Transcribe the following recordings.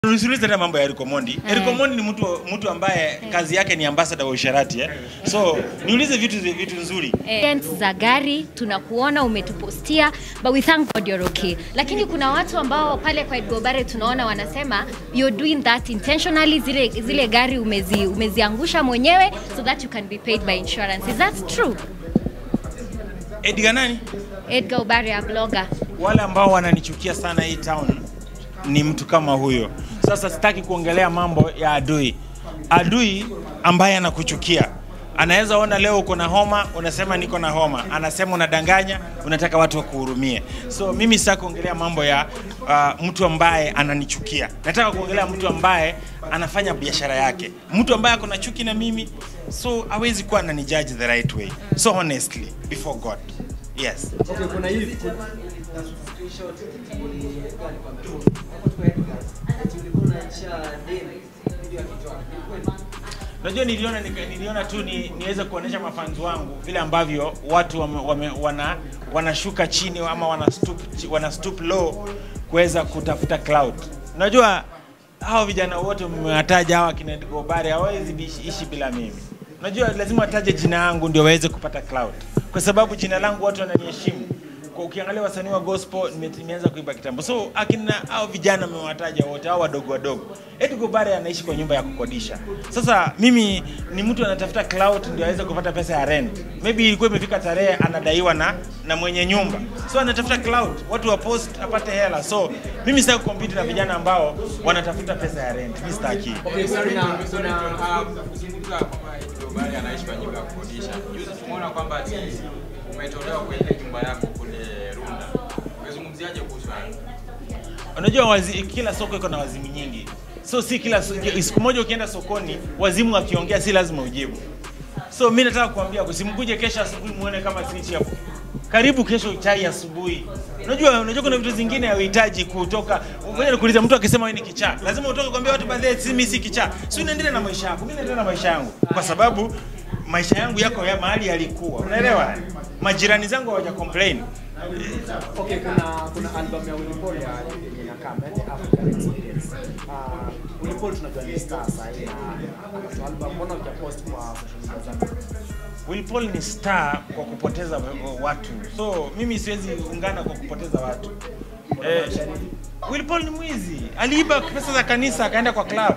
Usiulize tena mambo ya Eric Omondi. Eric Omondi ni mtu mtu ambaye kazi yake ni ambassador wa usharati eh. So niulize vitu vitu nzuri. Events za gari tunakuona umetupostia but we thank God you're okay. Lakini kuna watu ambao pale kwa Edgar Obare tunaona wanasema you're doing that intentionally, zile, zile gari umezi, umeziangusha mwenyewe so that you can be paid by insurance. Is that true? Edgar nani? Edgar Obare a blogger. Wale ambao wananichukia sana hii town ni mtu kama huyo. Sasa sitaki kuongelea mambo ya adui. Adui ambaye anakuchukia anaweza ona leo uko na homa, unasema niko na homa, anasema unadanganya, unataka watu wakuhurumie. So mimi sitaki kuongelea mambo ya uh, mtu ambaye ananichukia. Nataka kuongelea mtu ambaye anafanya biashara yake, mtu ambaye ako na chuki na mimi, so hawezi kuwa ananijudge the right way. So honestly before God, yes. Okay, kuna hivi Unajua niliona nika- niliona tu ni, niweze kuonesha mafanzi wangu vile ambavyo watu wame, wame, wana wanashuka chini ama wana stoop, chi- wana stoop low kuweza kutafuta cloud. Unajua hao vijana wote mmewataja hawa kina Gobare hawawezi bishi- ishi bila mimi. Unajua lazima wataje jina yangu ndio waweze kupata cloud, kwa sababu jina langu watu wananiheshimu. Kwa ukiangalia wasanii wa gospel nime- nimeanza kuimba kitambo, so akina hao vijana mmewataja wote, hao wadogo wadogo. Edgar Obare anaishi kwa nyumba ya kukodisha. Sasa mimi ni mtu anatafuta clout ndio aweze kupata pesa ya rent. Maybe ilikuwa imefika tarehe anadaiwa na na mwenye nyumba, so anatafuta clout, watu wa post apate hela. So mimi sitaki kucompete na vijana ambao wanatafuta pesa ya rent. Mimi sitaki. okay, kuna kuna kuzungumza kwamba Obare anaishi kwa nyumba ya kukodisha. Juzi tumeona kwamba ati umetolewa kwenye nyumba yako kule Runda. Umezungumziaje kuhusu hayo? Unajua wazi, kila soko iko na wazimu nyingi, so si kila so- siku moja ukienda sokoni wazimu wakiongea si lazima ujibu. So mi nataka kuambia usimkuje kesho asubuhi muone kama switch hapo. Karibu kesho chai asubuhi. Unajua, unajua kuna vitu zingine hauhitaji kutoka. Ngoja nikuulize, mtu akisema wewe ni kichaa, lazima utoke kuambia watu baadhi si mimi si kichaa. Si unaendelea na maisha yako, mimi naendelea na maisha yangu kwa sababu maisha yangu yako ya mahali yalikuwa. Unaelewa? Majirani zangu hawaja complain. okay, kuna kuna album ya Willy Paul ya yenye inakaa The African Experience. Uh, Willy Paul tunajua ni star sasa hivi na ana album, mbona hujapost kwa social media zako? Will Paul ni star kwa kupoteza watu, so mimi siwezi ungana kwa kupoteza watu. Eh, Will Paul ni mwizi, aliiba pesa za kanisa akaenda kwa club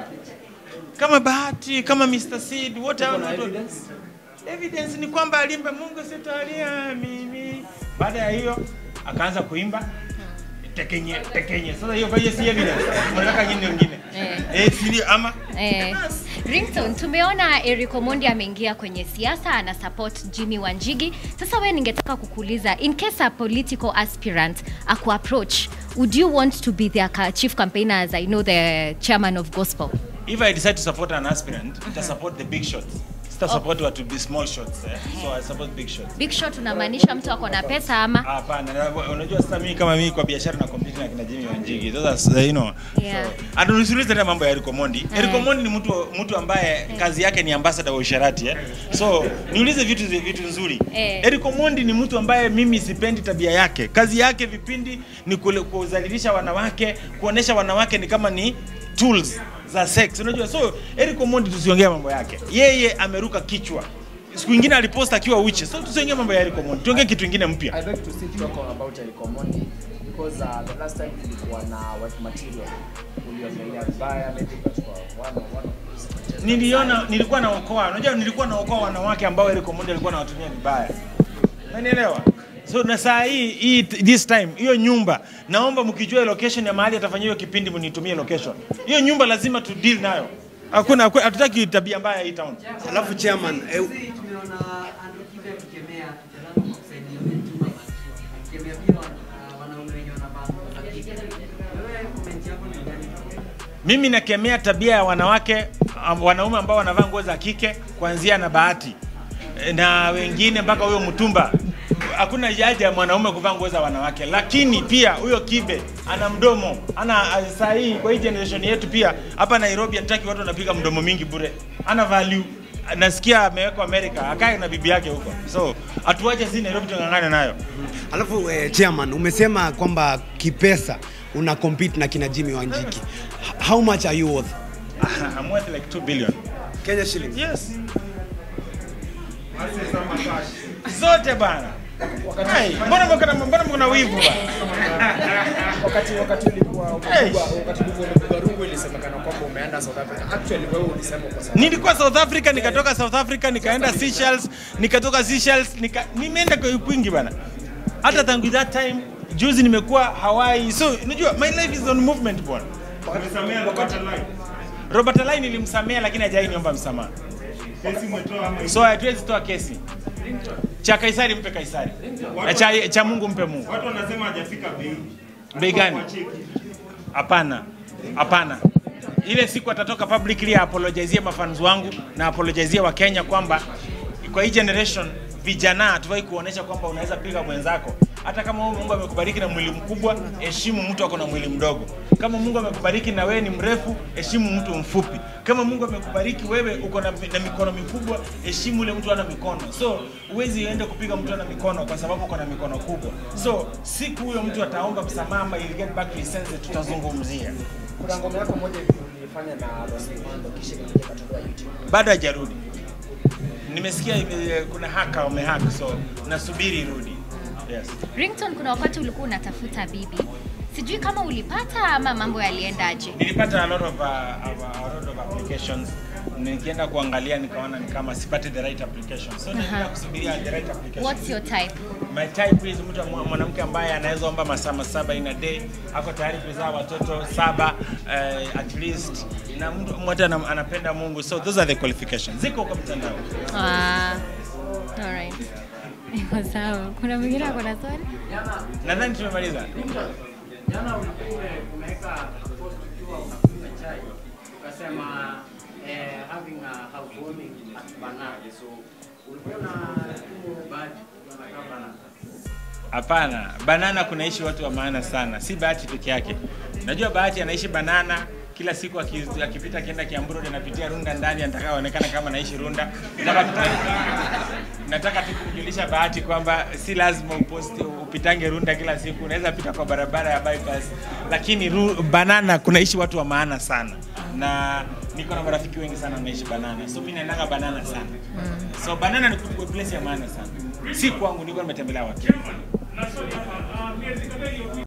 kama Bahati, kama Mr. Seed, wote hao Kuna ni watu- evidence? Evidence ni kwamba alimba Mungu sitalia mimi. Baada ya hiyo akaanza kuimba tekenye tekenye. Sasa hiyo kwa hiyo si evidence. Mnataka nyingine nyingine. Eh. Eh, si ama Eh, Ringtone, tumeona Eric Omondi ameingia kwenye siasa ana support Jimmy Wanjigi. Sasa wewe ningetaka kukuuliza in case a political aspirant aku approach, would you want to be their ca- chief campaigner as I know the chairman of gospel? if I decide to support an aspirant, I support the big shots. Sita support watu be small shots. Eh? So I support big shots. Big shot unamaanisha mtu ako na pesa ama? Hapana, na- unajua sasa mimi kama mimi kwa biashara na compete na kina Jimmy Wanjigi. Sasa you know. Yeah. So, atunusulize tena mambo ya Eric Omondi. Eric Omondi ni mtu mtu ambaye kazi yake ni ambassador wa usharati eh. So, niulize vitu vitu nzuri. Eh. Eric Omondi ni mtu ambaye mimi sipendi tabia yake. Kazi yake vipindi ni kule- kuzalilisha wanawake, kuonesha wanawake ni kama ni tools za sex. Unajua, so Eric Omondi tusiongee mambo yake. Yeye ameruka kichwa. Siku ingine alipost akiwa uchi. So tusiongee mambo ya Eric Omondi. Tuongee kitu kingine mpya. I beg to sit talk on about Eric Omondi because uh, the last time tulikuwa na white material uliongelea vibaya maybe ukachukua one one of those contestants. niliona nilikuwa naokoa unajua nilikuwa naokoa wanawake ambao Eric Omondi alikuwa anawatumia vibaya unanielewa so na saa hii hii this time hiyo nyumba naomba mkijua location ya mahali atafanyia hiyo kipindi mnitumie location hiyo nyumba lazima tu deal nayo hakuna hakuna- hatutaki tabia mbaya hii town Alafu chairman, eh, tumeona Andrew Kibe akikemea kijana kwa kusaidia mtuma akikemea pia wana- wanaume wenye wanavaa nguo za kike. Wewe comment yako ni gani? mimi nakemea tabia ya wanawake am- wanaume ambao wanavaa nguo za kike kuanzia na bahati Eh, na wengine mpaka huyo mtumba hakuna haja ya mwanaume kuvaa nguo za wanawake lakini pia huyo kibe ana mdomo ana saa hii kwa hii generation yetu pia hapa nairobi hataki watu wanapiga mdomo mingi bure ana value nasikia amewekwa amerika akae na bibi yake huko so hatuache si nairobi tungangane nayo alafu eh, chairman umesema kwamba kipesa una compete na kina Jimmy Wanjiki. how much are you worth? I'm worth like 2 billion. Kenya shillings. Yes. Zote bana. Hey, mbona mko na mbona mko na wivu bana? wakati wakati ulikuwa Hey. umepigwa wakati ulikuwa umepigwa rungu ilisemekana kwamba umeenda South Africa actually wewe ulisema kwa sababu Nilikuwa South Africa, nikatoka South Africa, nikaenda Seychelles, nikatoka Seychelles, nika nimeenda kwa kwingi bana. Hata tangu that time juzi nimekuwa Hawaii. So, unajua my life is on movement bwana. Robert Alai nilimsamea lakini hajai niomba msamaha. So hatuwezi toa kesi. Cha Kaisari mpe Kaisari. Na cha, cha Mungu mpe Mungu. Watu wanasema hajafika bei. Bei gani? Wacheki. Hapana, hapana. Ile siku atatoka publicly apologizie mafans wangu na apologizie wa Kenya kwamba kwa hii generation vijana hatufai kuonesha kwamba unaweza piga mwenzako. Hata kama wewe Mungu amekubariki na mwili mkubwa, heshimu mtu ako na mwili mdogo. Kama Mungu amekubariki na wewe ni mrefu, heshimu mtu mfupi. Kama Mungu amekubariki wewe uko na, na mikono mikubwa, heshimu ule mtu ana mikono. So huwezi ende kupiga mtu ana mikono kwa sababu uko na mikono kubwa. So siku huyo mtu ataomba msamaha ama he'll get back to his senses, tutazungumzia. kuna ngoma yako moja hivi ulifanya na Rose Muhando kisha ikaja ikatolewa YouTube bado hajarudi. Nimesikia ime- kuna haka wamehack, so nasubiri irudi. Yes. Ringtone, kuna wakati ulikuwa unatafuta bibi, sijui kama ulipata ama mambo yaliendaje? Nilipata a lot of, uh, of, a lot of applications. Nikienda kuangalia nikaona ni kama sipati the right application. So nilienda kusubiria the right application. What's your type? My type is mtu mwa- mwanamke ambaye anaweza omba masaa masaba in a day, ako tayari kuzaa watoto saba uh, at least na mtu mmoja ana- anapenda Mungu. So those are the qualifications. Ziko kwa mtandao. Ah, alright. Iko sawa. Kuna mwingine ako na swali? Nadhani tumemaliza. Jana ulikuwa ume- umeweka post ukiwa unakunywa chai ukasema eh, having a housewarming at Banana. So ulikuwa na tu bahati unakaa Banana. Hapana, banana kunaishi watu wa maana sana, si bahati peke yake. Najua bahati anaishi banana kila siku aki- akipita akienda Kiambu Road anapitia Runda ndani, anataka aonekane kama anaishi Runda. Nataka tu, nataka tu kumjulisha Bahati kwamba si lazima uposti upitange Runda kila siku, unaweza pita kwa barabara ya bypass, lakini ru, banana kunaishi watu wa maana sana na niko na marafiki wengi sana wanaishi banana, so mimi naendanga banana sana. So banana ni place ya maana sana, si kwangu, niko nimetembelea watu